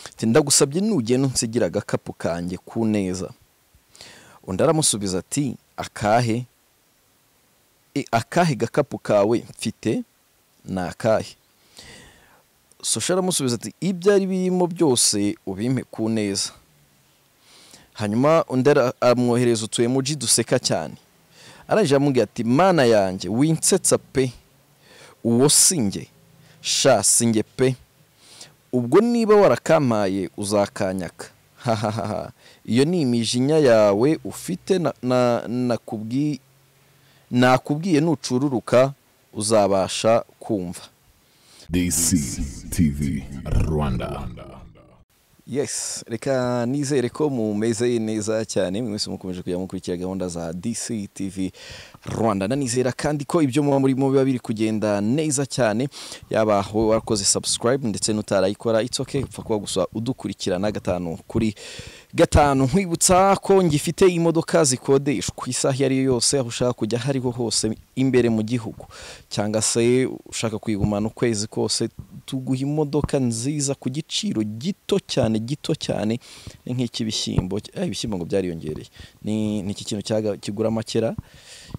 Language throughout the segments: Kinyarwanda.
ati ndagusabye nugenda unsigira agakapu kanjye ku neza undi aramusubiza ati akahe E, akahe gakapu kawe mfite ni akahe sosha aramusubiza ati ibyo ari birimo byose ubimpe ku neza hanyuma undi ara- amwohereza utu emoji duseka cyane arangije aramubwira ati mana yanjye winsetsa pe uwo sinjye sha sinjye pe ubwo niba warakampaye uzakanyaka hahaha iyo ni imijinya yawe ufite na- na- nakubwi- nakubwiye nucururuka uzabasha kumva DCTV Rwanda. yes reka nizere ko mumeze neza cyane mwe mwese mukomeje kujya mukurikira gahunda za dc tv rwanda nanizera kandi ko ibyo muba murimo biba biri kugenda neza cyane yaba wowe warakoze subscribe ndetse n'utarayikora it's okay upfa kuba gusa udukurikirana gatanu kuri gatanu nkwibutsa ko ngifite imodoka zikodeshwa isaha iyo ariyo yose aho ushaka kujya aho ariho hose imbere mu gihugu cyangwa se ushaka kuyigumana ukwezi kose tuguha imodoka nziza ku giciro gito cyane gito cyane ni nk'icy'ibishyimbo Eh, ibishyimbo ngo byariyongereye ni ni iki kintu cyaga- kigura makera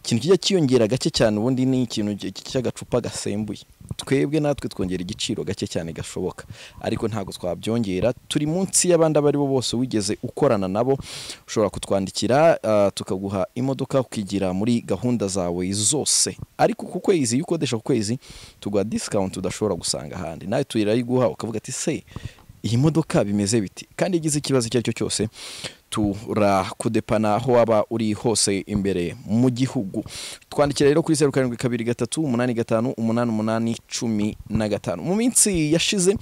ikintu kijya kiyongera gake cyane ubundi ni ikintu cy- cy'agacupa gasembuye twebwe natwe twongera igiciro gake cyane gashoboka ariko ntabwo twabyongera turi munsi y'abandi abo ari bo bose wigeze ukorana nabo ushobora kutwandikira ah, tukaguha imodoka ukigira muri gahunda zawe zose ariko ku kwezi iyo ukodesha ku kwezi tuguha discount udashobora gusanga ahandi nawe turayiguha ukavuga ati se iyi modoka bimeze biti kandi igize ikibazo icyo ari cyo cyose turakudepana aho waba uri hose imbere mu gihugu twandikira rero kuri zeru karindwi kabiri gatatu umunani gatanu umunani umunani cumi na gatanu mu minsi yashize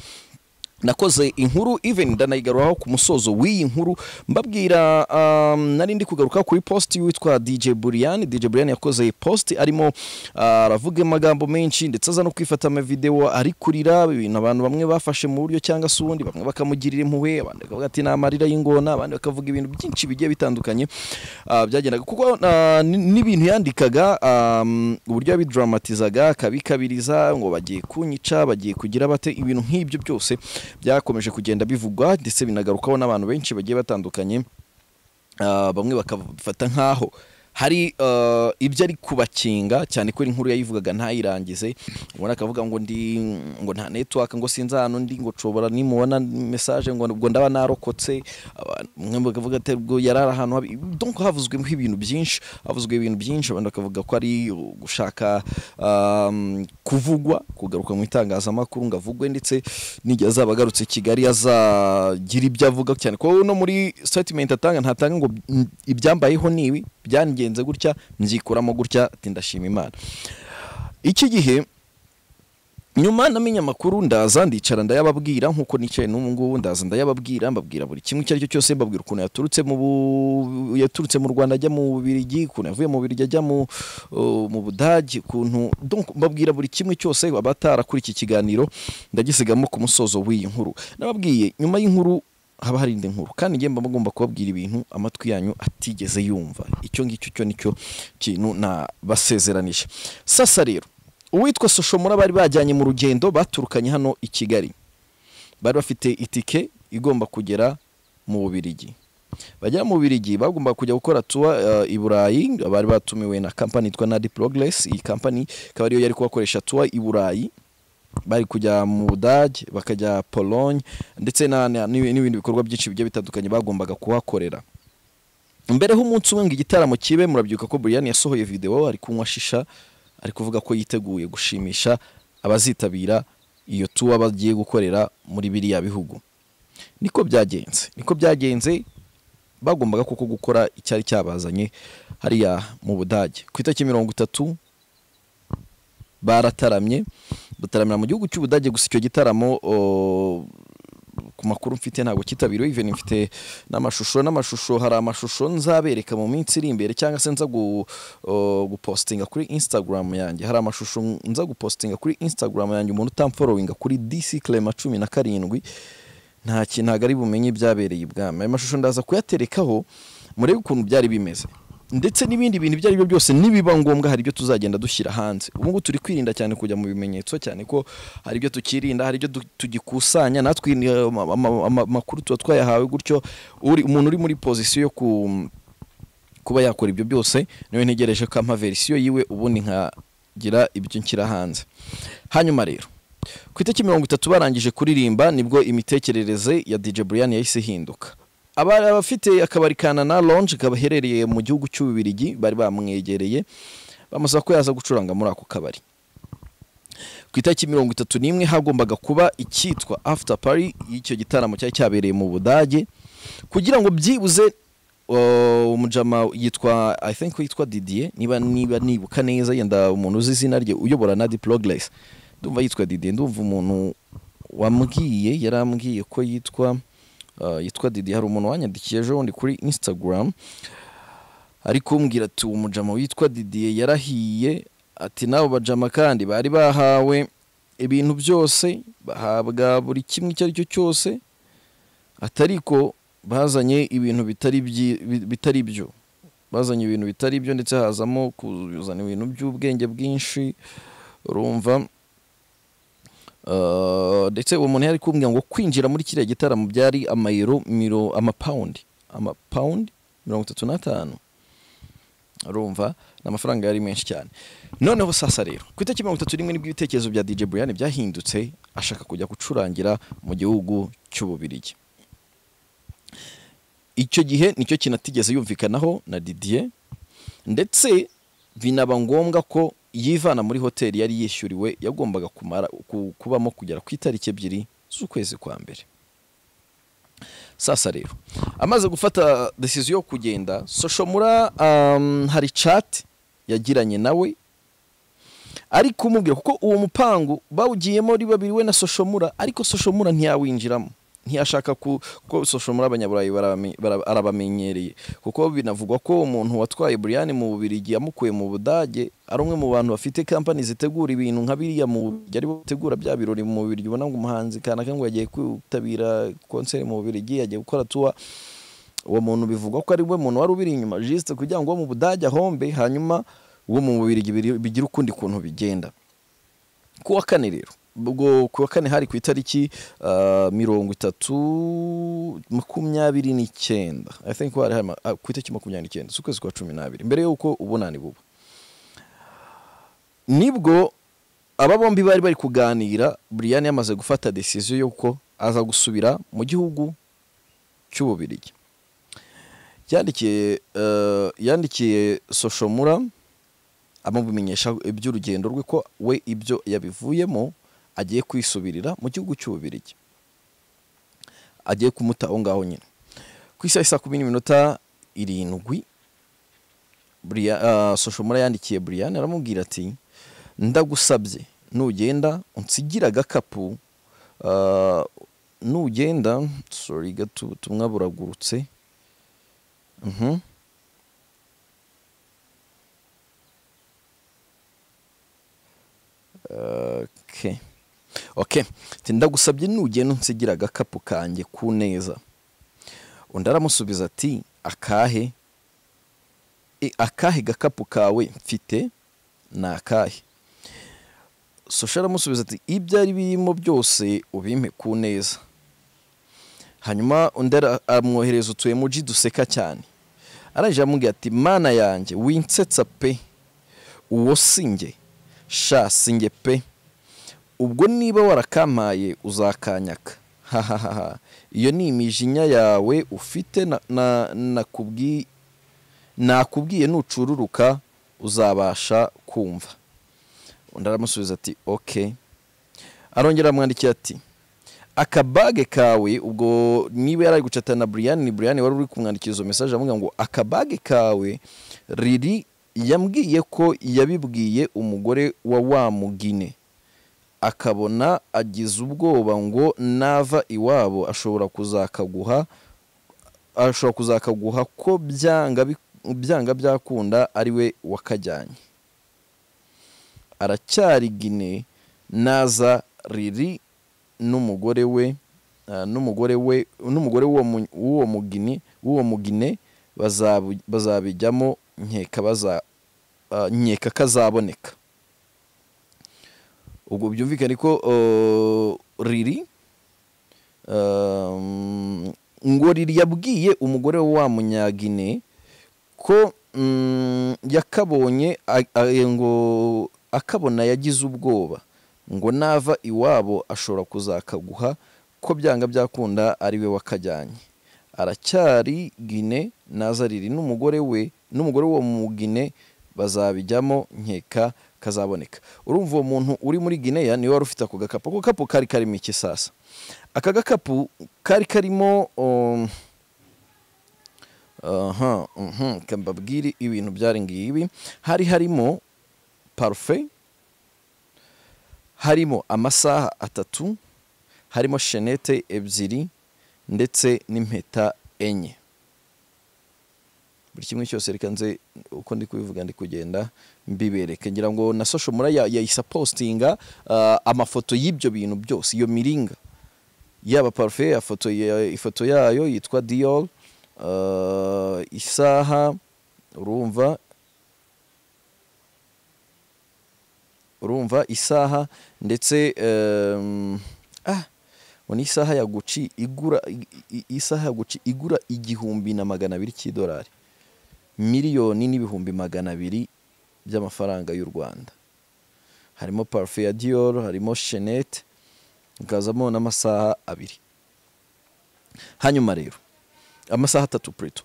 nakoze inkuru even ndanayigaruraho ku musozo w'iyi nkuru mbabwira um, nari ndi kugaruka kuri post witwa DJ Burian DJ Burian yakoze post arimo ah, aravuga amagambo menshi ndetse aza no kwifata amavideo ari kurira ibintu abantu bamwe bafashe mu buryo cyangwa se ubundi bamwe bakamugirira impuhwe abandi bakavuga ati ni amarira y'ingona abandi bakavuga ibintu byinshi bigiye bitandukanye ah, byagendaga kuko ah, ni- n'ibintu yandikaga um, uburyo yabidramatirizaga akabikabiriza ngo bagiye kunyica bagiye kugira bate ibintu nk'ibyo byose byakomeje kugenda bivugwa ndetse binagarukaho n'abantu benshi bagiye batandukanye Ah, bamwe bakafata nk'aho hari ah, ibyo ari kubakinga cyane ko inkuru yayivugaga ntayirangize ubona akavuga ngo ndi ngo nta network ngo sinzi ahantu ndi ngo nshobora nimubona message ngo ngo ndaba narokotse Abantu- umwe bakavuga ati ubwo yarara ahantu habi donc havuzwe ibintu byinshi havuzwe ibintu byinshi abantu bakavuga ko ari gushaka um, kuvugwa kugaruka mu itangazamakuru ngo avugwe ndetse n'igihe azaba agarutse i kigali azagira ibyo avuga cyane ko no muri statement atanga ntatanga ngo "Mm, ibyambayeho ni ibi byangenze gutya mbyikuramo gutya ati ndashima imana iki gihe nyuma namenye amakuru ndaza ndicara ndayababwira nkuko nicaye n'ubu ngubu ndaza ndayababwira mbabwira buri kimwe icyo ari cyo cyose mbabwira ukuntu yaturutse mu bu- yaturutse mu Rwanda ajya mu Bubiligi ukuntu yavuye mu Bubiligi ajya mu uh, mu Budage ukuntu donc mbabwira buri kimwe cyose abatara kuri iki kiganiro ndagisigamo ku musozo w'iyi nkuru nababwiye nyuma y'inkuru haba hari indi nkuru kandi njye mba mugomba kubabwira ibintu amatwi yanyu atigeze yumva icyo ngicyo cyo nicyo kintu nabasezeranije sasa rero uwitwa soshomura bari bajyanye mu rugendo baturukanye hano i kigali bari bafite itike igomba kugera mu bubirigi bagera mu bubirigi bagomba kujya gukora tuwa eh, i burayi bari batumiwe na kampani yitwa nadi progress iyi kampani ikaba ariyo yari kubakoresha tuwa i burayi bari kujya mu budage bakajya pologne ndetse na- na- n'ibi- n'ibindi bikorwa byinshi bigiye bitandukanye bagombaga kuhakorera mbereho umunsi umwe ngo igitaramo kibe murabyuka ko Brian yasohoye video ari kunywa shisha ari kuvuga ko yiteguye gushimisha abazitabira iyo tuwa bagiye gukorera muri biriya bihugu niko byagenze niko byagenze bagombaga koko gukora icyari cyabazanye hariya mu budage ku itariki mirongo itatu barataramye bataramira mu gihugu cy'ubudage gusa icyo gitaramo o, ku makuru mfite ntabwo kitabiriwe even mfite n'amashusho n'amashusho hari amashusho nzabereka mu minsi iri imbere cyangwa se nza gu, o, gupostinga kuri instagram yanjye hari amashusho nza gupostinga kuri instagram yanjye umuntu utamforowinga kuri dc clema cumi na karindwi nta kintu ntabwo ari bumenye ibyabereye ibwami ayo mashusho ndaza kuyaterekaho murebe ukuntu byari bimeze ndetse n'ibindi bintu ibyo ari byo byose nibiba ngombwa hari ibyo tuzagenda dushyira hanze ubu ngubu turi kwirinda cyane kujya mu bimenyetso cyane ko hari ibyo tukirinda hari ibyo du- tugikusanya natwe eh, ama- ama- ama- amakuru tuba twayahawe gutyo uri umuntu uri muri pozisiyo yo ku kuba yakora ibyo byose niwe ntegereje ko ampa verisiyo yiwe ubundi nkagira ibyo nshyira hanze hanyuma rero ku itariki mirongo itatu barangije kuririmba nibwo imitekerereze ya DJ Brian yahise ihinduka Aba- abafite akabari ka Nana Lounge kabaherereye mu gihugu cy'Ububirigi bari bamwegereye bamusaba ko yaza gucuranga muri ako kabari ku itariki mirongo itatu n'imwe hagombaga kuba icyitwa after party y'icyo gitaramo cyari cyabereye mu budage kugira ngo byibuze uh, umujama yitwa i think yitwa didier niba niba nibuka neza yenda umuntu uzi izina rye uyobora na di progress ndumva yitwa didier ndumva umuntu wambwiye yarambwiye ko yitwa uh, yitwa didier hari umuntu wanyandikiye ejo bundi kuri instagram ari kumbwira ati uwo mujama witwa didier yarahiye ati n'abo bajama kandi bari bahawe ibintu byose bahabwa buri kimwe icyo ari cyo cyose atari ko bazanye ibintu bitari byi- bi- bitari byo bazanye ibintu bitari byo ndetse hazamo kuzana ibintu by'ubwenge bwinshi urumva Uh, ndetse uwo muntu yari kumbwira ngo kwinjira muri kiriya gitaramo byari amayero miro amapawundi amapawundi mirongo itatu n'atanu urumva ni amafaranga yari menshi cyane noneho sasa rero ku itariki mirongo itatu n'imwe nibwo ibitekerezo bya dj brian byahindutse ashaka kujya gucurangira mu gihugu cy'ububirigi icyo gihe nicyo kinatigeze yumvikanaho na didier ndetse binaba ngombwa ko yivana muri hoteli yari yishyuriwe yagombaga kumara ku- kubamo kugera ku itariki ebyiri z'ukwezi kwa mbere sasa rero amaze gufata decision yo kugenda soshomura um, hari chat yagiranye nawe ari kumubwira kuko uwo mupangu bawugiyemo ari babiri we na soshomura ariko soshomura ntiyawinjiramo ntiyashaka ku- kuko soshomura abanyaburayi barabame- bara- arabamenyereye kuko binavugwa ko umuntu watwaye buriyani mu bubirigi yamukuye mu budage ari umwe mu bantu bafite kampani zitegura ibintu nka biriya mu Bubirigi, ari bo bategura bya birori mu bubirigi ubona ngo umuhanzi kanaka ngo yagiye kwitabira konseri mu bubirigi yagiye gukora tuwa uwo muntu bivugwa ko ari we muntu wari ubiri inyuma jisite kugira ngo uwo mu budage ahombe hanyuma uwo mu bubirigi biri- bigira ukundi kuntu bigenda ku wa kane rero ubwo ku wa kane hari ku itariki ah, mirongo itatu makumyabiri n'icyenda i think hari hari ma- ah, ku itariki makumyabiri n'icyenda z'ukwezi kwa cumi n'abiri mbere y'uko ubunani buba nibwo aba bombi bari bari kuganira brian yamaze gufata decision y'uko aza gusubira mu gihugu cy'ububirigi yandikiye eh, yandikiye soshomura amubimenyesha iby'urugendo rwe ko we ibyo yabivuyemo agiye kwisubirira mu gihugu cy'ububirigi agiye kumuta aho ngaho nyine ku isaha isa kumi n'iminota irindwi Bria- ah, soshomura yandikiye brian aramubwira ati ndagusabye nugenda unsigira agakapu ah, nugenda sorry gato ubutumwa buragurutse Mhm. Okay. Okay. Ati, Ndagusabye nugenda unsigira agakapu kanjye ku neza. Undi aramusubiza ati akahe? E, akahe gakapu kawe mfite ni akahe? Sosha aramusubiza ati ibyo ari birimo byose ubimpe ku neza. hanyuma undi ara- amwohereza utu emoji duseka cyane arangije aramubwira ati mana yanjye winsetsa pe uwo sinjye sha sinjye pe ubwo niba warakampaye uzakanyaka hahahaha iyo ni imijinya yawe ufite na- na- nakubwi- nakubwiye nucururuka uzabasha kumva undi aramusubiza ati okay arongera aramwandikira ati akabage kawe ubwo niba yari ari gucatana na Brian ni Brian wari uri kumwandikira izo message amubwira ngo akabage kawe riri yambwiye ko yabibwiye umugore wa wa mugine akabona agize ubwoba ngo nava iwabo ashobora kuzakaguha ashobora kuzakaguha ko byanga bi- byanga byakunda ari we wakajyanye aracyari gine naza riri n'umugore we ah, n'umugore we n'umugore w'uwo mu- w'uwo mugini w'uwo mugine bazabu- bazabijyamo nkeka baza ah, nkeka kazaboneka ubwo byumvikane ko eh, riri um, ngo riri yabwiye umugore wa munyagine ko mm, yakabonye a- a- ngo akabona yagize ubwoba ngo nava iwabo ashobora kuzakaguha ko byanga byakunda ari we wakajyanye aracyari gine naza riri n'umugore we n'umugore w'uwo mugine bazabijyamo nkeka kazaboneka urumva uwo muntu uri muri gineya niwe wari ufite ako gakapu ako gakapu kari karimo iki sasa aka gakapu kari karimo um, aha mhm, ka mbabwire ibintu byari ngibi hari harimo parufe harimo amasaha atatu harimo shenete ebyiri ndetse n'impeta enye buri kimwe cyose reka nze uko ndi kubivuga ndi kugenda mbibereke ngira ngo na social mura ya- yayisapostinga ah, amafoto y'ibyo bintu byose iyo miringa yaba parufe ifoto ya- ifoto yayo yitwa dior ah, isaha urumva urumva isaha ndetse em, ah ngo ni isaha ya guci igura i- i- isaha ya guci igura igihumbi na magana abiri cy'idolari miliyoni n'ibihumbi magana abiri by'amafaranga y'u rwanda harimo parufe ya dior harimo shenete hakazamo n'amasaha abiri hanyuma rero amasaha atatu preto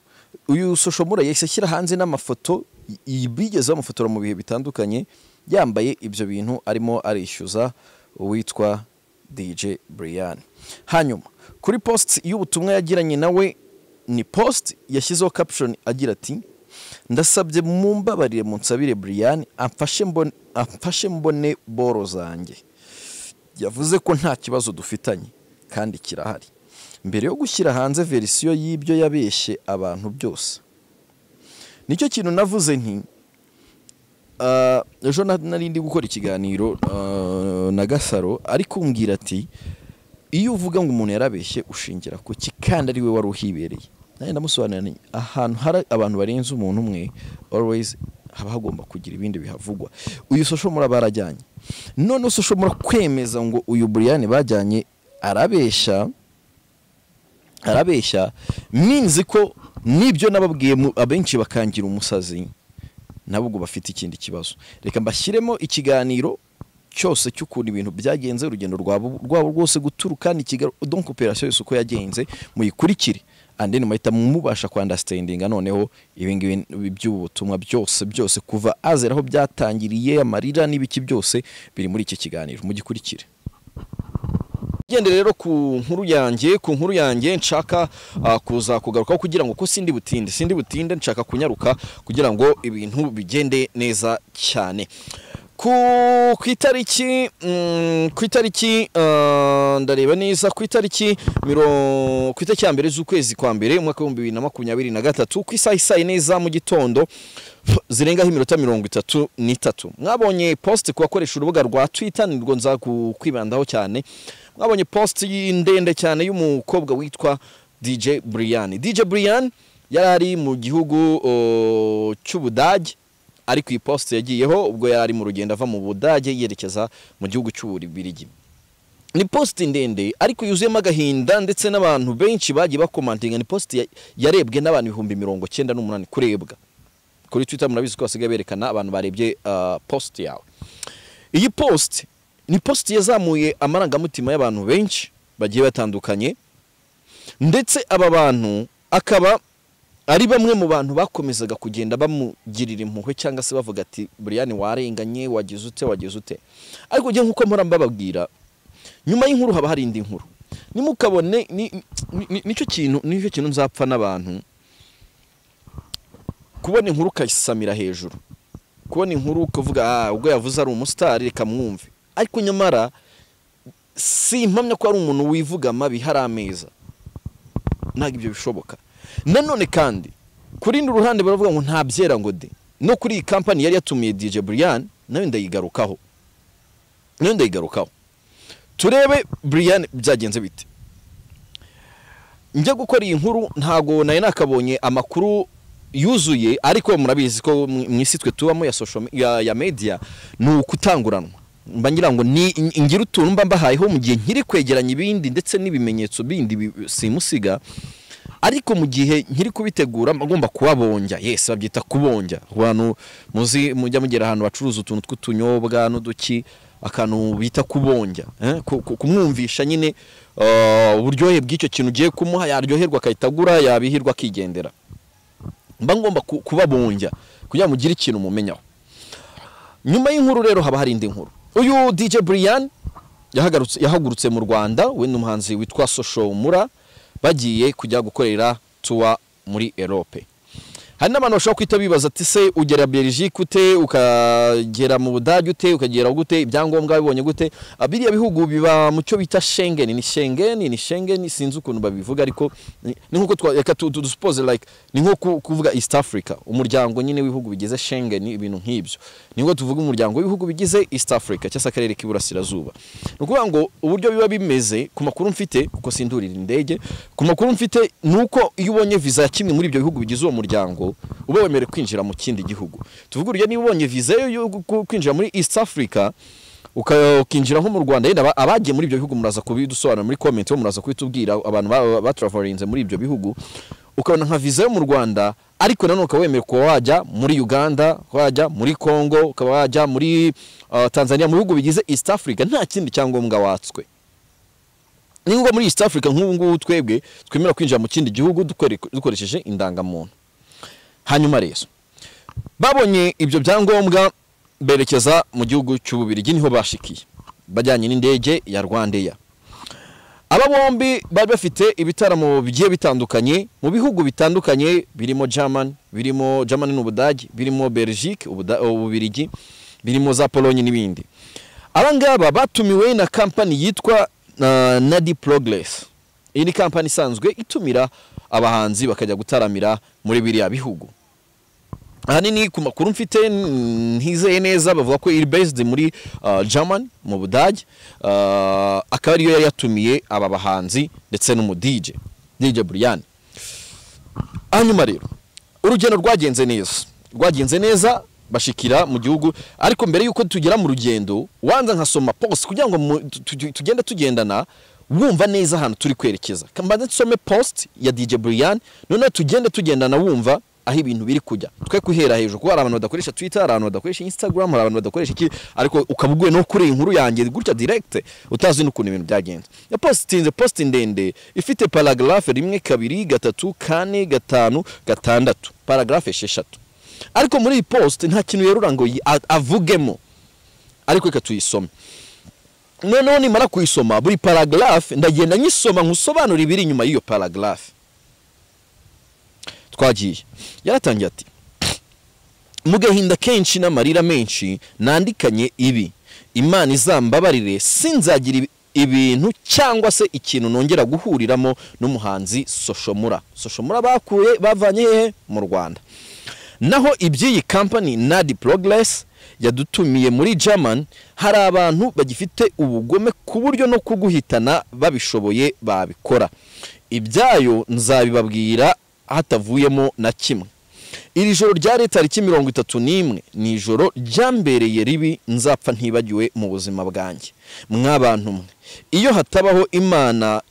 uyu soshomura yahise ashyira hanze n'amafoto y- bigeze bamufotora mu bihe bitandukanye yambaye ibyo bintu arimo arishyuza uwitwa dj brian hanyuma kuri post y'ubutumwa yagiranye nawe ni post yashyizeho caption agira ati ndasabye mumbabarire munsabire brian amfashe mbone, amfashe mbone boro zanjye yavuze ko nta kibazo dufitanye kandi kirahari mbere yo gushyira hanze verisiyo y'ibyo yabeshye abantu byose nicyo kintu navuze nti ah, ejo na- nari ndi gukora ikiganiro ah, na gasaro ariko umbwira ati iyo uvuga ngo umuntu yarabeshye ushingira ku ki kandi ari we wari uhibereye nanjye ndamusobanurira nti ahantu hari abantu barenze umuntu umwe always haba hagomba kugira ibindi bihavugwa uyu soshomura barajyanye none soshomura kwemeza ngo uyu buriyani bajyanye arabeshya arabeshya minzi ko nibyo nababwiye mu- abenshi bakangira umusazi nabo ubwo bafite ikindi kibazo reka mbashyiremo ikiganiro cyose cy'ukuntu ibintu byagenze urugendo rwabo rwabo rwose guturuka ni kigali donc operation yose uko yagenze muyikurikire and then muhita mubasha kwandastandinga noneho ibingibi by'ubu butumwa byose byose kuva azera aho byatangiriye amarira n'ibiki byose biri muri iki kiganiro mugikurikire gende rero ku nkuru yanjye ku nkuru yanjye nshaka ah, kuza kugarukaho kugira ngo ko sindi butinde sindi butinde nshaka kunyaruka kugira ngo ibintu bigende neza cyane ku ku itariki mm, ku itariki ah, ndareba neza ku itariki miro- ku itariki ya mbere z'ukwezi kwa mbere umwaka w'ibihumbi bibiri na makumyabiri na gatatu ku isaha isaa yine za mu gitondo zirengaho iminota mirongo itatu n'itatu mwabonye post ku bakoresha urubuga rwa twitter nirwo nza ku- kwibandaho cyane mwabonye post y- ndende cyane y'umukobwa witwa dj brian dj brian yari ari mu gihugu uh, cy'ubudage ari ku iposite yagiyeho ubwo yari ari mu rugendo ava mu budage yerekeza mu gihugu cy'ububirigi ni positi ndende ariko yuzuyemo agahinda ndetse n'abantu benshi bagiye bakomantinga ni positi ya- yarebwe n'abantu ibihumbi mirongo cyenda n'umunani kurebwa kuri twitter murabizi ko basigaye berekana abantu barebye uh, positi yawe iyi positi ni positi yazamuye amarangamutima y'abantu benshi bagiye batandukanye ndetse aba bantu akaba ari bamwe mu bantu bakomezaga kugenda bamugirira impuhwe cyangwa se bavuga ati buriyani warenganye wagize ute wagize ute ariko njye nk'uko mpora mbababwira nyuma y'inkuru haba hari indi nkuru nimukabone ni- ni- ni- nicyo kintu nicyo kintu nzapfa n'abantu kubona inkuru ukayisamira hejuru kubona inkuru ukavuga ah ubwo yavuze ari umusitari reka mwumve ariko nyamara si impamya ko ari umuntu wivuga amabi hari ameza ntabwo ibyo bishoboka nanone kandi ku rundi ruhande baravuga ngo nta byera ngo de no kuri iyi kampani yari yatumiye DJ Brian nayo ndayigarukaho nayo ndayigarukaho turebe Brian byagenze bite njya gukora iyi nkuru ntago nari nakabonye amakuru yuzuye ariko murabizi ko mu mu isi twe tubamo ya social me- ya- ya media ni ukutanguranwa mba ngira ngo ni in- ngira utuntu mba mbahayeho mu gihe nkiri kwegeranya ibindi ndetse n'ibimenyetso bindi bi- simusiga ariko mu gihe nkiri kubitegura mba ngomba kubabonja yes babyita kubonja abantu muzi mujya mugera ahantu bacuruza utuntu tw'utunyobwa n'uduki akantu bita kubonja eh? ku- ku- kumwumvisha nyine uh, uburyohe bw'icyo kintu ugiye kumuha yaryoherwa agahita agura yabihirwa akigendera mba ngomba ku- kubabunjya kugira ngo ugire ikintu umumenyaho nyuma y'inkuru rero haba hari indi nkuru uyu DJ Brian yahagarutse- yahagurutse mu Rwanda we n'umuhanzi witwa Social Mura bagiye kujya gukorera tuwa muri Europe hari n'abantu bashobora kwita bibaza ati se ugera Belgique ute ukagera mu Budage ute ukagera gute ibyangombwa bibonye gute Ah, biriya bihugu biba mu cyo bita Schengen ni Schengen ni Schengen sinzi ukuntu babivuga ariko ni ni nkuko twa- reka tu- tu- dusuppose like ni nko ku- kuvuga East Africa umuryango nyine w'ibihugu bigize Schengen ibintu nk'ibyo nibwo tuvuga umuryango w'ibihugu bigize East Africa cyangwa se akarere k'iburasirazuba ni ukuvuga ngo uburyo biba bimeze ku makuru mfite kuko sindurira indege ku makuru mfite ni uko iyo ubonye visa ya kimwe muri ibyo bihugu bigize uwo muryango uba wemerewe kwinjira mu kindi gihugu tuvuge urugero niba ubonye visa yo yo gu- kwinjira muri East Africa uka- ukinjira nko mu Rwanda yenda aba- abagiye muri ibyo bihugu muraza kubidusobanura muri comment ho muraza kubitubwira abantu ba- batraverinze muri ibyo bihugu ukabona nka visa yo mu Rwanda ariko nanone ukaba wemerewe kuba wajya muri Uganda ukaba wajya muri Congo ukaba wajya muri uh, Tanzania mu bihugu bigize East Africa nta kindi cyangombwa watswe ni ngombwa muri East Africa nk'ubu ngubu twebwe twemera kwinjira mu kindi gihugu dukore- dukoresheje indangamuntu hanyuma rero babonye ibyo byangombwa berekeza mu gihugu cy'ububirigi niho bashikiye bajyanye n'indege ya rwandeya aba bombi bari bafite ibitaramo bigiye bitandukanye mu bihugu bitandukanye birimo german birimo german n'ubudage birimo belgique Ubuda- ububirigi birimo za pologne n'ibindi aba ngaba batumiwe na kampani yitwa uh, nadi progress iyi ni kampani isanzwe itumira abahanzi bakajya gutaramira muri biriya bihugu ahanini ku makuru mfite mm, ntizeye neza bavuga ko iri based muri uh, German mu Budage uh, akaba ariyo yari yatumiye aba bahanzi ndetse n'umu DJ DJ Brian hanyuma rero urugendo rwagenze neza rwagenze neza bashikira mu gihugu ariko mbere y'uko tugera mu rugendo wanza nkasoma post kugira ngo mu- tu- tu- tugende tugendana wumva neza ahantu turi kwerekeza mbanze nsome post ya DJ Brian noneho tugende tugendana wumva aho ibintu biri kujya twe guhera hejuru kuko hari abantu badakoresha twitter hari abantu badakoresha instagram hari abantu badakoresha iki ariko ukaba uguye no kuri iyi nkuru yanjye gutya direct utazi n'ukuntu ibintu byagenze iyo post tinze post ndende ifite paragraphe rimwe kabiri gatatu kane gatanu gatandatu paragraphe esheshatu ariko muri iyi post nta kintu yerura ngo yi- a- avugemo ariko reka tuyisome noneho nimara kuyisoma buri paragraphe ndagenda nyisoma nkusobanura ibiri inyuma y'iyo paragraphe twagiye yaratangiye ati mu gahinda kenshi n'amarira menshi nandikanye ibi imana izambabarire sinzagira ibi- ibintu cyangwa se ikintu nongera guhuriramo n'umuhanzi soshomura soshomura bakuye bavanye hehe mu rwanda naho iby'iyi kampani nadi progress yadutumiye muri german hari abantu bagifite ubugome ku buryo no kuguhitana babishoboye babikora ibyayo nzabibabwira hatavuyemo na kimwe iri joro ryari tariki mirongo itatu n'imwe ni ijoro ryambereye ribi nzapfa ntibagiwe mu buzima bwanjye mwabantu mwe iyo hatabaho imana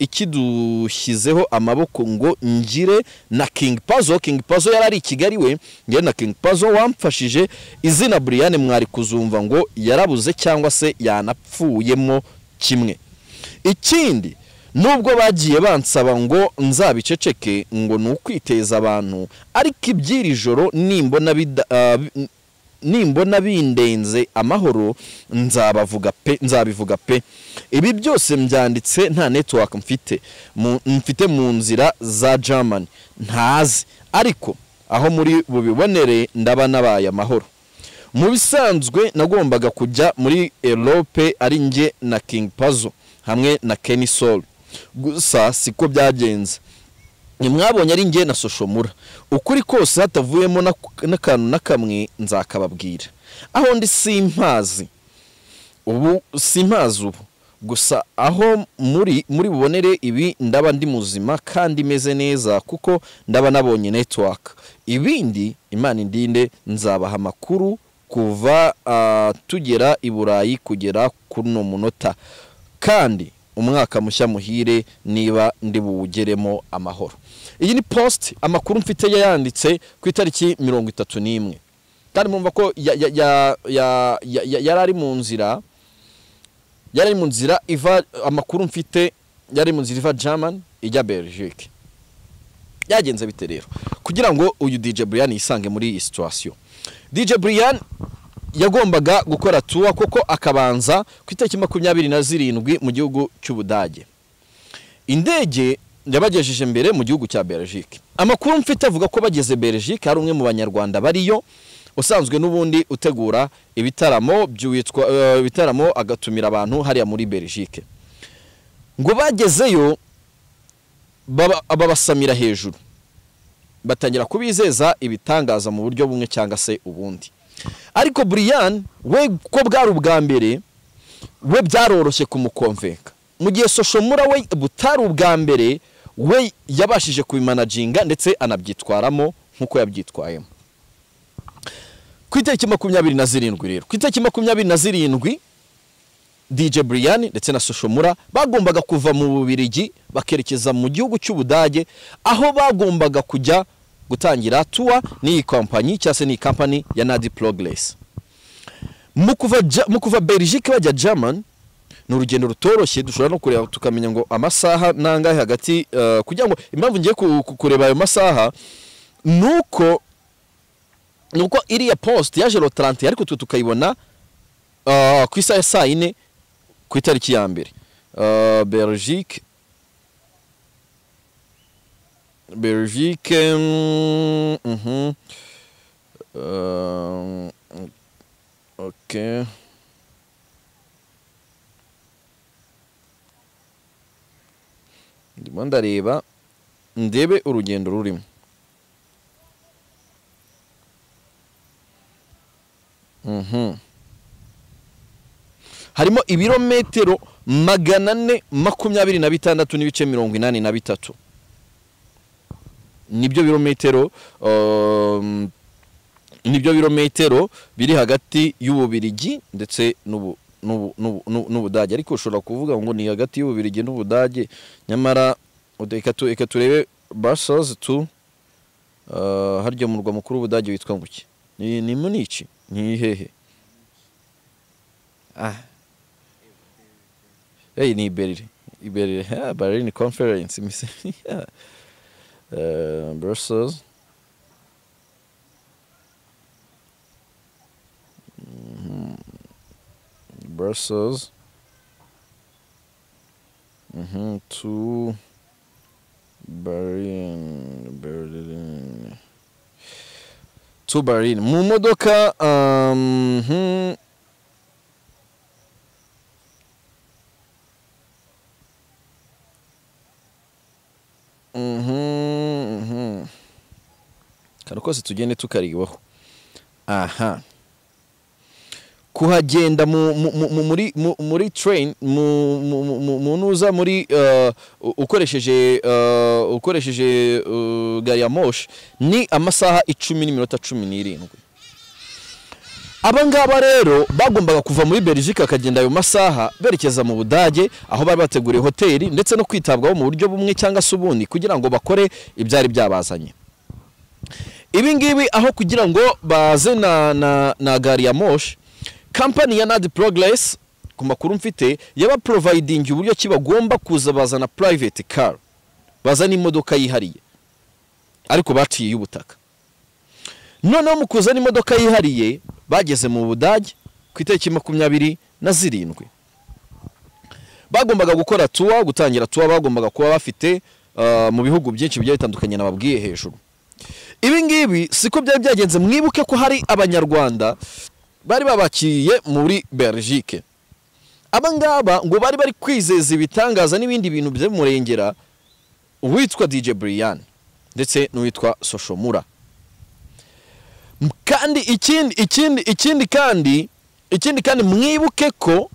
ikidushyizeho amaboko ngo ngire na king pazo king pazo yari ari i kigali we ngire na king pazo wamfashije izina buriyane mwari kuzumva ngo yarabuze cyangwa se yanapfuyemo kimwe ikindi nubwo bagiye bansaba ngo nzabiceceke ngo ni ukwiteza abantu ariko iby'iri joro nimbona bida- ah, bi- nimbona bindenze amahoro nzabavuga pe nzabivuga pe ibi byose mbyanditse nta network mfite mu- mfite mu nzira za german ntazi ariko aho muri bubibonere ndaba nabaye amahoro mu bisanzwe nagombaga kujya muri erope ari njye na king pazo hamwe na kenny sol gusa siko byagenze ntimwabonye ari njye na soshomura ukuri kose hatavuyemo n'ak- n'akantu na kamwe nzakababwira aho ndi simpazi ubu simpazi ubu gusa aho muri muri bubonere ibi ndaba ndi muzima kandi meze neza kuko ndaba nabonye network ibindi imana indinde nzabaha amakuru kuva ah, tugera i burayi kugera kuri uno munota kandi umwaka mushya muhire niba ndi buwugeremo amahoro iyi ni post amakuru mfite yayanditse ku itariki mirongo itatu n'imwe kandi mwumva ko ya- ya- ya- ya- ya- ya- yari ari mu nzira yari ari mu nzira iva amakuru mfite yari ari mu nzira iva german ijya belgique byagenze bite rero kugira ngo uyu DJ Brian yisange muri iyi situation DJ Brian yagombaga gukora tour kuko akabanza ku itariki makumyabiri na zirindwi mu gihugu cy'Ubudage indege yabagejeje imbere mu gihugu cya Belgique amakuru mfite avuga ko bageze Belgique hari umwe mu banyarwanda bariyo usanzwe n'ubundi utegura ibitaramo by'uwitwa eh, ibitaramo agatumira abantu hariya muri Belgique ngo bagezeyo baba- babasamira hejuru batangira kubizeza ibitangaza mu buryo bumwe cyangwa se ubundi ariko Brian we ko bwari ubwa mbere we byaroroshye kumukomveka mu gihe soshomura we butari ubwa mbere we yabashije kubimanaginga ndetse anabyitwaramo nk'uko yabyitwayemo ku itariki makumyabiri na zirindwi rero ku itariki makumyabiri na zirindwi DJ Brian ndetse na Soshomura bagombaga kuva mu Bubirigi bakerekeza mu gihugu cy'Ubudage aho bagombaga kujya gutangira tour n'iyi kompanyi cyangwa se n'iyi kampani ya Nadi Progress mu kuva Ja- mu kuva Belgique bajya German ni urugendo rutoroshye dushobora no kureba tukamenya ngo amasaha nangahe hagati eh, kugira ngo impamvu ngiye ku- ku- kureba ayo masaha nuko nuko iriya post yaje lo 30 ariko twe tukayibona Uh, ku isaha ya saa yine ku itariki ya mbere Uh, belgique belgique mm, mhm. Um, ok ndimo ndareba ndebe urugendo rurimo mhm harimo ibirometero magana ane makumyabiri na bitandatu n'ibice mirongo inani na bitatu nibyo birometero um, nibyo birometero biri hagati y'ububirigi ndetse n'ubu n'ubu- n'ubu- n'ubu- n'ubudage ariko ushobora kuvuga ngo ni hagati y'ububirigi n'ubudage nyamara ude- reka tu- reka turebe basozi tu uh, harya murwa mukuru w'ubudage witwa nguki ni ni munici ni hehe Ah. Hey, ni Berlin. Berlin. Yeah, Berlin conference. mi se- yeah. Uh, Brussels. Mhm. Brussels. Mm-hmm. To Berlin. Berlin. To Berlin. Mu modoka um, mhm. Mhm, mhm. kare kose tugende tukaribaho aha kuhagenda mu, mu, mu, mu, muri, mu, muri train mu, mu, mu- mu, mu nuza muri uh, u- ukoresheje uh, ukoresheje uh, gari ya moshi ni amasaha icumi n'iminota cumi n'irindwi aba ngaba rero bagombaga kuva muri Belgique akagenda ayo masaha berekeza mu Budage aho bari bateguriye hoteli ndetse no kwitabwaho mu buryo bumwe cyangwa se ubundi kugira ngo bakore ibyari byabazanye ibi ngibi aho kugira ngo baze na, na, na gari ya moshi kampani ya nadi progress ku makuru mfite yabaprovidingi uburyo ki bagomba kuza bazana private car bazana imodoka yihariye ariko baciye ubutaka noneho mu kuzana imodoka yihariye bageze mu budage ku itariki makumyabiri na zirindwi bagombaga gukora tuwa gutangira tuwa bagombaga kuba bafite uh, mu bihugu byinshi bigiye bitandukanye nababwiye hejuru ibi ngibi siko byari byagenze mwibuke ko hari abanyarwanda bari babakiriye muri belgique aba ngaba ngo bari bari kwizeza ibitangaza n'ibindi bintu by'umurengera uwitwa dj brian ndetse n'uwitwa soshomura M- kandi ikindi ikindi ikindi kandi ikindi kandi mwibuke ko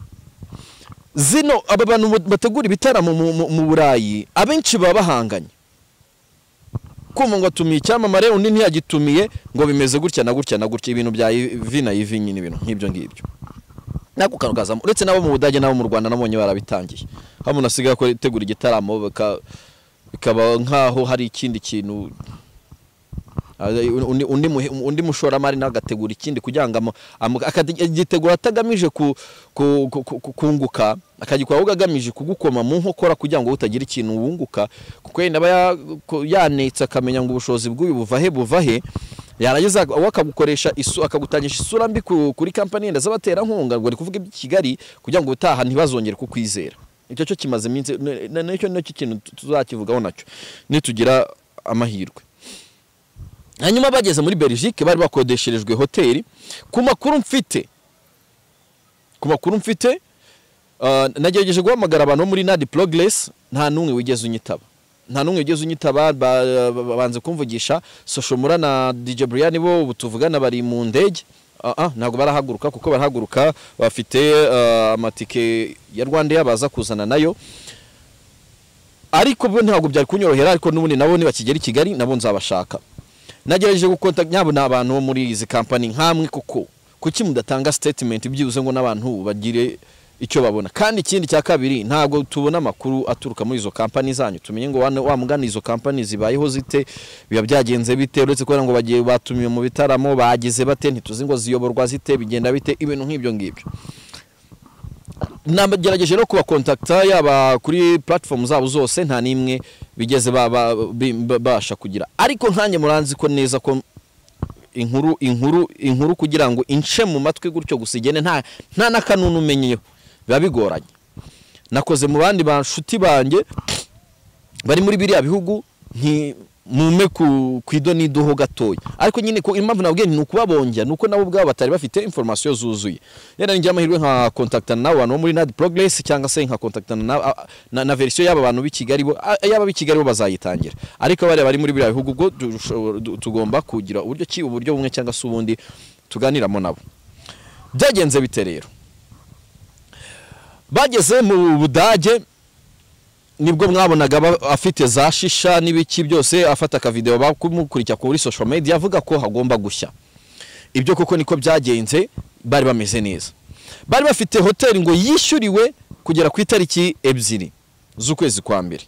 zino aba bantu mu- bategura ibitaramo mu- mu- mu burayi abenshi baba bahanganye kumva ngo atumiye icyamamare undi ntiyagitumiye ngo bimeze gutya na gutya na gutya ibintu bya ivi na ivi nyine ibintu nk'ibyo ngibyo nako kantu kazamo uretse n'abo mu budage n'abo mu rwanda nabonye barabitangiye aho umuntu asigaye akora- ategura igitaramo baka- bikaba nk'aho hari ikindi kintu Ah, undi, undi, muhe- undi mushoramari nawe agategura ikindi kugira ngo amu- amu- akagitegura atagamije ku- ku- ku- ku- ku- kunguka akagikora ahubwo agamije kugukoma mu nkokora kugira ngo utagira ikintu wunguka kuko yenda aba ya- ko- yanitse akamenya ngo ubushobozi bw'uyu buva he buva he yarangiza we akagukoresha isu akagutangisha isura mbi ku- kuri kampani yenda z'abaterankunga ngo ni kuvuga iby'i kigali kugira ngo ubutaha ntibazongere kukwizera icyo cyo kimaze iminsi n- n- nicyo nicyo kintu tuzakivugaho nacyo nitugira amahirwe hanyuma bageze muri belgique bari bakodesherejwe hoteli ku makuru mfite ku makuru mfite ah, nagerageje guhamagara abantu bo muri nadi progress nta n'umwe wigeze unyitaba nta n'umwe wigeze unyitaba ba- ba- babanze kumvugisha soshomura na dj brian bo ubu tuvugana bari mu ndege Ah, ah, ntabwo barahaguruka kuko barahaguruka bafite ah, amatike ya rwandair baza kuzana nayo ariko bo ntabwo byari kunyorohera ariko n'ubundi nabo nibakigera i kigali nabo nzabashaka nagerageje gukota nyabo ni abantu bo muri izi kampani nk'amwe kuko kuki mudatanga statement byibuze ngo n'abantu bagire icyo babona kandi ikindi cya kabiri ntabwo tubona amakuru aturuka muri izo kampani zanyu tumenye ngo wane- wa mugani izo kampani zibayeho zite biba byagenze bite uretse kubera ngo bagiye batumiwe mu bitaramo bageze bate ntituzi ngo ziyoborwa zite bigenda bite ibintu nk'ibyo ngibyo nagerageje no kubakontakita yaba kuri platform zabo zose nta n'imwe bigeze ba- ba- bi- ba- babasha kugira ariko nkanjye muranzi ko neza ko inkuru inkuru inkuru kugira ngo ince mu matwi gutyo gusa igene nta nta n'akanunu umenyeyo biba bigoranye nakoze mu bandi bashuti banjye bari muri biriya bihugu nti mume ku ku ido n'idoho gatoya ariko nyine ko impamvu nabwiye ni ukubabongera ni uko nabo ubwabo batari bafite informasiyo zuzuye rero ninjye amahirwe nkakontaktana n'abo bantu bo muri nadi progress cyangwa se nkakontaktana na, na, na verisiyo y'aba bantu b'i Kigali bo a- y'aba b'i Kigali bo bazayitangira ariko bariya bari muri biriya bihugu ubwo dushobora- du- tugomba kugira uburyo ki uburyo bumwe cyangwa se ubundi tuganiramo nabo byagenze bite rero bageze mu budage nibwo mwabonaga aba afite za shisha n'ibiki byose afata akavideo bakumukurikiza kuri social media avuga ko hagomba gushya ibyo koko niko byagenze bari bameze neza bari bafite hoteli ngo yishyuriwe kugera ku itariki ebyiri z'ukwezi kwa mbere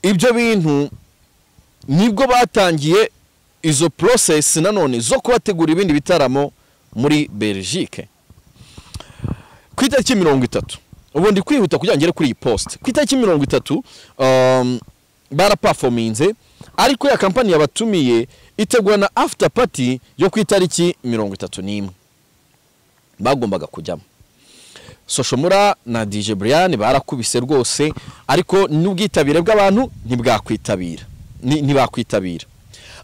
ibyo bintu nibwo batangiye izo process nanone zo kubategura ibindi bitaramo muri belgique ku itariki mirongo itatu ubu ndi kwihuta kugira ngo ngere kuri iyi post ku itariki mirongo itatu um, barapafominze ariko ya kampani yabatumiye itegura na after party yo ku itariki mirongo itatu n'imwe bagombaga kujyamo soshomura na dj brian barakubise rwose ariko n'ubwitabire bw'abantu ntibwakwitabira ni- ntibakwitabira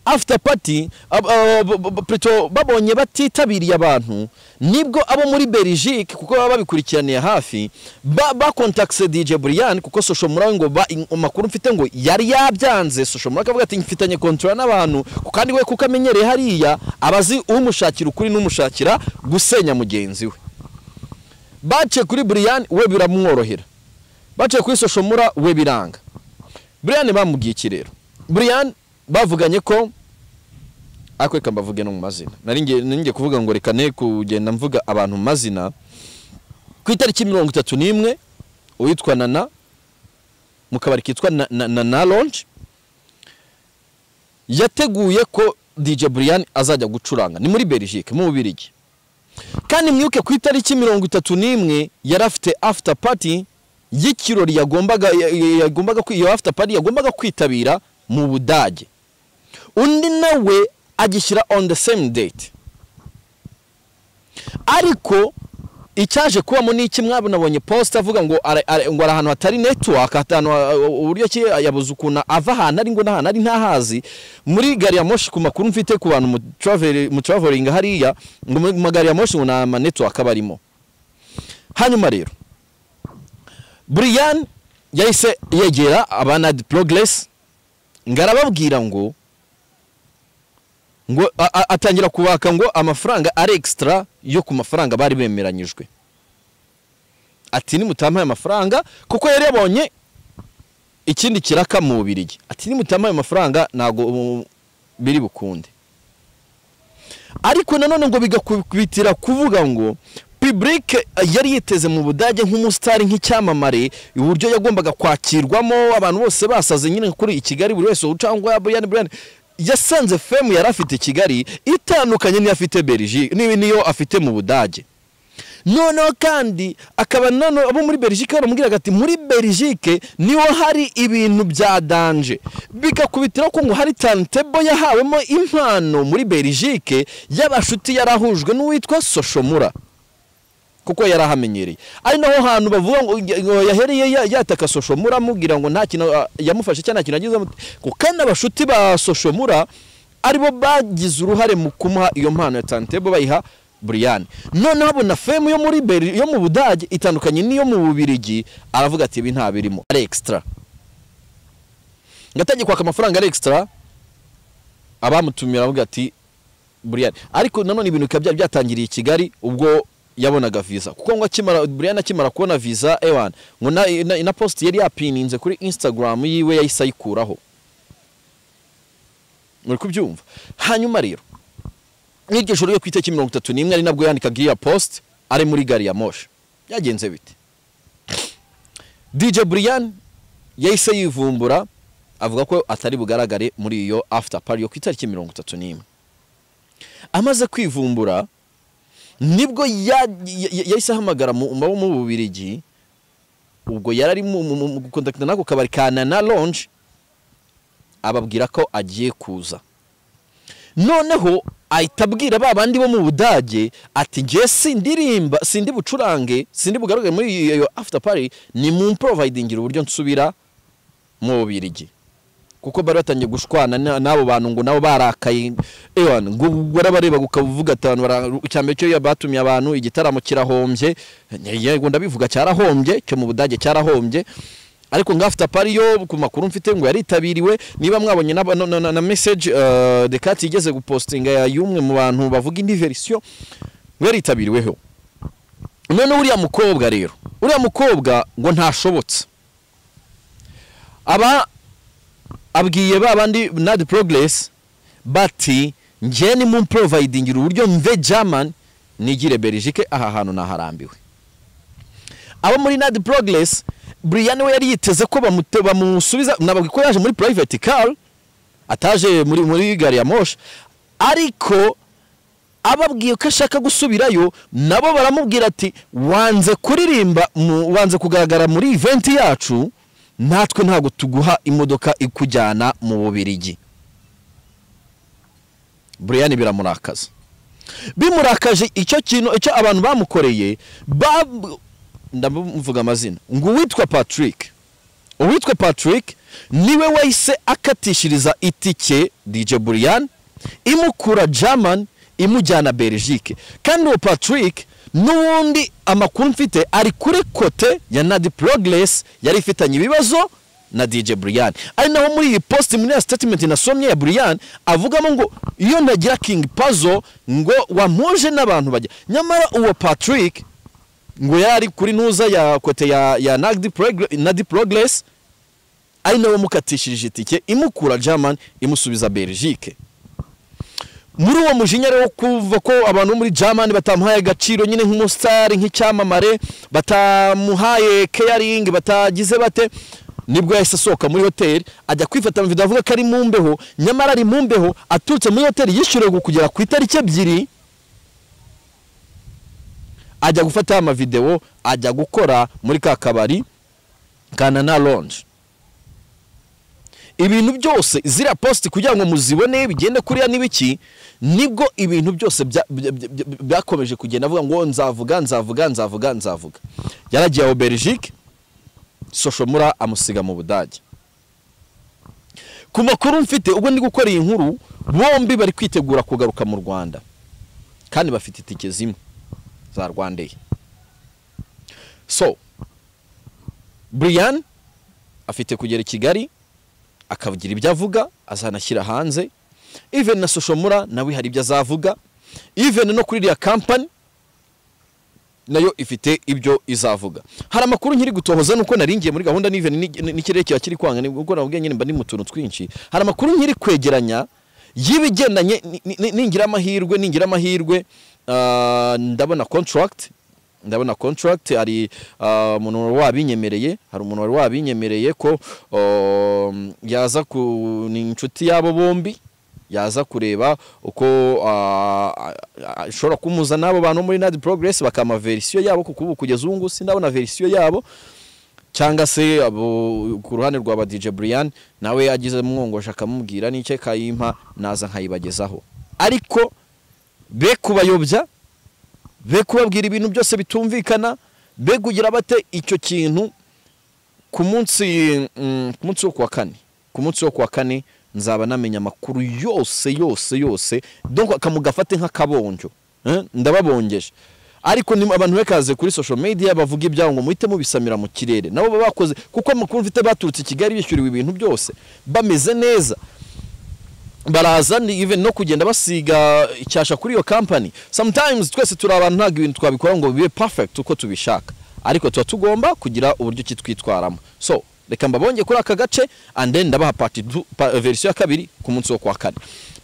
after party ab- ab- ab- ab- plutôt babonye batitabiriye abantu nibwo abo muri belgique kuko baba babikurikiraniye hafi ba- bakontakise dj brian kuko soshomura we ngo ba- in- amakuru mfite ngo yari yabyanze soshomura akavuga ati mfitanye kontora n'abantu kandi we kuko amenyereye hariya abazi umushakira ukuri n'umushakira gusenya mugenzi we baciye kuri Brian we biramworohera baciye kuri Soshomura we biranga Brian bamubwiye iki rero Brian bavuganye ko ariko reka mbavuge no mu mazina nari ngiye nari ngiye kuvuga ngo reka ne kugenda mvuga abantu mu mazina ku itariki mirongo itatu n'imwe uwitwa Nana mu kabari kitwa Na- Na- Nana Lounge yateguye ko DJ Brian azajya gucuranga ni muri Belgique mu Bubirigi kandi mwibuke ku itariki mirongo itatu n'imwe yari afite after party y'ikirori yagombaga ya- ya- yagombaga kwi- iyo after party yagombaga kwitabira mu budage undi nawe agishyira on the same date ariko icyaje kubamo ni iki mwaba nabonye post avuga ngo ara- ara- ngo ari ahantu hatari network ahantu ha- uburyo ki yabuze ukuntu ava ahantu ari ngo n'ahantu ari ntahazi muri gari ya moshi ku makuru mfite ku bantu mu travel- mu traveling hariya ngo mu mu gari ya moshi ngo nta ma network aba arimo hanyuma rero Brian yahise yegera abanad progress ngo arababwira ngo ngo a- a- atangira kubaka ngo amafaranga ari extra yo ku mafaranga bari bemeranyijwe ati nimutampaye amafaranga kuko yari yabonye ikindi kiraka mu bubirigi ati nimutampaye amafaranga ntabwo um, biri bukunde ariko nanone ngo bigakubitira kuvuga ngo public yari yiteze mu budage nk'umusitari nk'icyamamare uburyo yagombaga kwakirwamo abantu bose basaze nyine kuri i kigali buri wese ucangwa ya brian brian yasanze femu yari afite i kigali itandukanye n'iyo afite berigi n'iyo afite mu budage noneho kandi akaba nano abo muri berigike baramubwiraga ati muri berigike niho hari ibintu bya danje bigakubitira ko ngo hari tantebo yahawemo impano muri berigike y'abashuti yari ahujwe n'uwitwa soshomura kuko yari ahamenyereye ari naho hantu bavuga ngo ngo yahereye ya- yataka soshomura amubwira ngo nta kintu ah, yamufashe cyangwa nta kintu yagize kuko kandi abashuti ba soshomura aribo bagize uruhare mu kumuha iyo mpano ya tantebo bayiha buriyani noneho abona femu yo muri beri yo mu budage itandukanye n'iyo mu bubirigi aravuga ati ibi nta birimo ari ekisitara ngatangiye kwaka amafaranga ari ekisitara abamutumira aravuga ati buriyani ariko nanone ibintu bikaba byari byatangiriye i kigali ubwo yabonaga viza kuko ngo akimara buriyani akimara kubona viza ewan ngo na, na, na posti yari yapininze kuri instagram yiwe yahise ayikuraho muri kubyumva hanyuma rero nk'iryo joro ryo ku itariki mirongo itatu n'imwe ari nabwo yandikaga iriya post ari muri gari ya moshe byagenze bite dj brian yahise yivumbura avuga ko atari bugaragare muri iyo after party yo ku itariki mirongo itatu n'imwe amaze kwivumbura nibwo ya- ya- ya- yahise ahamagara mu mu- mu bubirigi ubwo yari ari mu- mu mu- mu kontakita n'ako kabari ka nana longe ababwira ko agiye kuza noneho ahita abwira ba bandi bo mu budage ati ngewe sindirimba sindi bucurange sindi bugaragare muri iyo iyo after party ni mu mprovidingira uburyo nsubira mu bubirigi kuko bari batangiye gushwana na- n'abo bantu ngo nabo barakaye ewana ngo warabareba ukavuga atanu icyambere cyo batumiye abantu igitaramo kirahombye yego ndabivuga cyarahombye cyo mu budage cyarahombye ariko ngo after party yo ku makuru mfite ngo yaritabiriwe niba mwabonye na, na, na, na message uh, Dekati igeze gupostinga ya y'umwe mu bantu bavuga indi version ngo yaritabiriweho none uriya mukobwa rero uriya mukobwa ngo ntashobotse aba abwiye ba bandi nadi progress bati njye ni mu providingira uburyo mve german nigire belgique aha hantu naharambiwe abo muri nadi progress brian we yari yiteze ko bamute- bamusubiza nababwi ko yaje muri private car ataje muri muri gari ya moshe ariko ababwiye ko ashaka gusubirayo nabo baramubwira ati wanze kuririmba mu- wanze kugaragara muri event yacu natwe ntabwo tuguha imodoka ikujyana mu bubirigi brian biramurakaza bimurakaje icyo kintu icyo abantu bamukoreye ba ndamuvuga amazina ngo uwitwa patrick uwitwa patrick niwe wahise akatishiriza itike dj burian imukura german imujyana belgique kandi uwo patrick n'ubundi amakuru mfite ari kuri kote ya nadi progress yari ifitanye ibibazo na dj burian ari naho muri iyi post muri ya statement nasomye ya burian avugamo ngo iyo ntagira king puzzle ngo wamuje n'abantu bajya nyamara uwo patrick ngo yari ari kuri nuza ya kote ya, ya nadi, progress, nadi progress ari nawe wamukatishije itike imukura german imusubiza belgique muri uwo mujinya rero wo kuva ko abantu bo muri german batamuhaye agaciro nyine nk'umusitari nk'icyamamare batamuhaye caring batagize bate nibwo yahise asohoka muri hoteli ajya kwifata mu video avuga ko ari mu mbeho nyamara ari mu mbeho aturutse muri hoteli yishyuriwe kugera ku itariki ebyiri ajya gufata amavideo ajya gukora muri ka kabari kana na longe ibintu byose ziriya posti kugira ngo muzibone bigende kuriya n'ibiki nibwo ibintu byose bya- bya- bya- bya- byakomeje kugenda avuga ngo nzavuga nzavuga nzavuga nzavuga yaragiye aho belgique soshomura amusiga mu budage ku makuru mfite ubwo ndi gukora iyi nkuru bombi bari kwitegura kugaruka mu rwanda kandi bafite itike zimwe za rwandair so brian afite kugera i kigali akavugira ibyo avuga azanashyira hanze even na soshomura nawe hari ibyo azavuga even no kuri iriya kampani nayo ifite ibyo izavuga hari amakuru nkiri gutohoza nuko naringiye muri gahunda n'iven n'ikirere kiba kiri kwanga ni ubwo nabwo nyine mba ndi mu tuntu twinshi hari amakuru nkiri kwegeranya y'ibigendanye ni- ni- ni- ningira amahirwe ningira amahirwe ah, ndabona contract ndabona contract hari ah, umuntu wari wabinyemereye hari umuntu wari wabinyemereye ko um, yaza ku ni inshuti y'abo bombi yaza kureba uko ah, ah, ah, ishobora kumuza n'abo bantu bo muri nadi progress bakama verisiyo yabo kuko ubu kugeza ubu ngubu sindabona verisiyo yabo cyangwa se abo ku ruhande rwa ba DJ Brian nawe agize umwongosha akamubwira n'icyo kayimpa naza nkayibagezaho ariko be kubayobya be kubabwira ibintu byose bitumvikana be kugira bate icyo kintu ku munsi mm, ku munsi wo kuwa kane ku munsi wo kuwa kane nzaba namenya amakuru yose yose yose donc akamugafate nk'akabonjo Eh, ndababongeje ariko ni abantu bakaze kuri social media bavuga ibyabo ngo muhite mubisamira mu kirere nabo baba bakoze kuko amakuru mfite baturutse i Kigali bishyuriwe ibintu byose bameze neza baraza ni even no kugenda basiga icyasha kuri iyo company sometimes twese turi abantu ntabwo ibintu twabikora ngo bibe perfect uko tubishaka ariko tuba tugomba kugira uburyo ki twitwaramo so reka mbabonge kuri aka gace and then ndabaha part two- pa- verisiyo ya kabiri ku munsi wo kuwa kane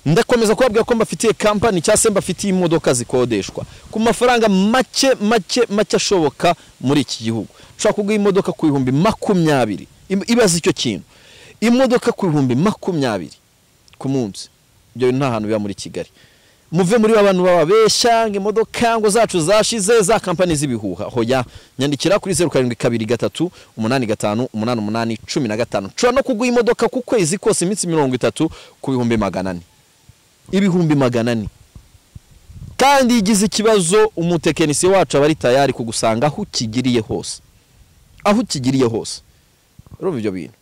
ndakomeza kubabwira ko mbafitiye company cyangwa se mbafitiye imodoka zikodeshwa ku mafaranga make make make ashoboka muri iki gihugu ushobora kuguha imodoka ku bihumbi makumyabiri Im- ibaze icyo kintu imodoka ku bihumbi makumyabiri ku munsi ibyo bintu nta hantu biba muri kigali muve muri ba bantu bababeshya ngo imodoka ngo zacu zashize za kampani z'ibihuha hoya nyandikira kuri zeru karindwi kabiri gatatu umunani gatanu umunani umunani cumi na gatanu nshobora no kuguha imodoka ku kwezi kose iminsi mirongo itatu ku bihumbi magana ane ibihumbi magana ane kandi iyo igize ikibazo umutekinisiye wacu aba ari tayari kugusanga aho ukigiriye hose aho ukigiriye hose urumva ibyo bintu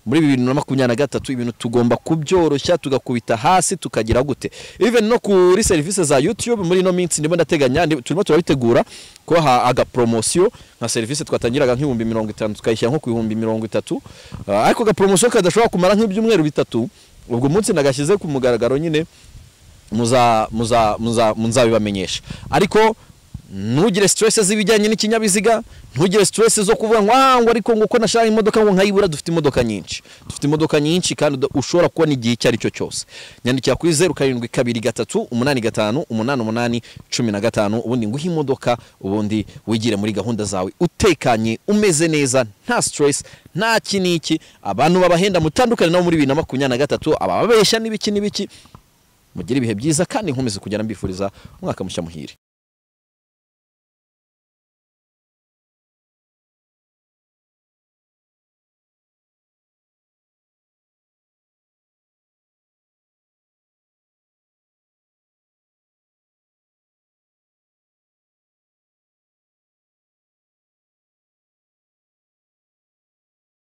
muri bibiri na makumyabiri na gatatu ibintu tugomba kubyoroshya tugakubita hasi tukagira gute even no kuri serivisi za youtube muri ino minsi ndimo ndateganya ndi- turimo turabitegura kubaha agaporomosiyo nka serivisi twatangiraga nk'ibihumbi mirongo itanu tukayishyira nko ku bihumbi mirongo itatu Ah, ariko agaporomosiyo kadashobora kumara nk'ibyumweru bitatu ubwo umunsi nagashyize ku mugaragaro nyine muza muza muza muzabibamenyesha ariko ntugire stress z'ibijyanye n'ikinyabiziga ntugire stress zo kuvuga ngo ah ngo ariko ngo uko nashaka imodoka ngo nkayibura dufite imodoka nyinshi dufite imodoka nyinshi kandi uda- ushobora kubona igihe icyo ari cyo cyose nyandikira kuri zeru karindwi kabiri gatatu umunani gatanu umunani umunani cumi na gatanu ubundi nguhe imodoka ubundi wigire muri gahunda zawe utekanye umeze neza nta stress nta iki n'iki abantu babahenda mutandukane nabo muri bibiri na makumyabiri na gatatu abababeshya n'ibiki n'ibiki mugire ibihe byiza kandi nkomeze kugera mbifuriza umwaka mushya muhire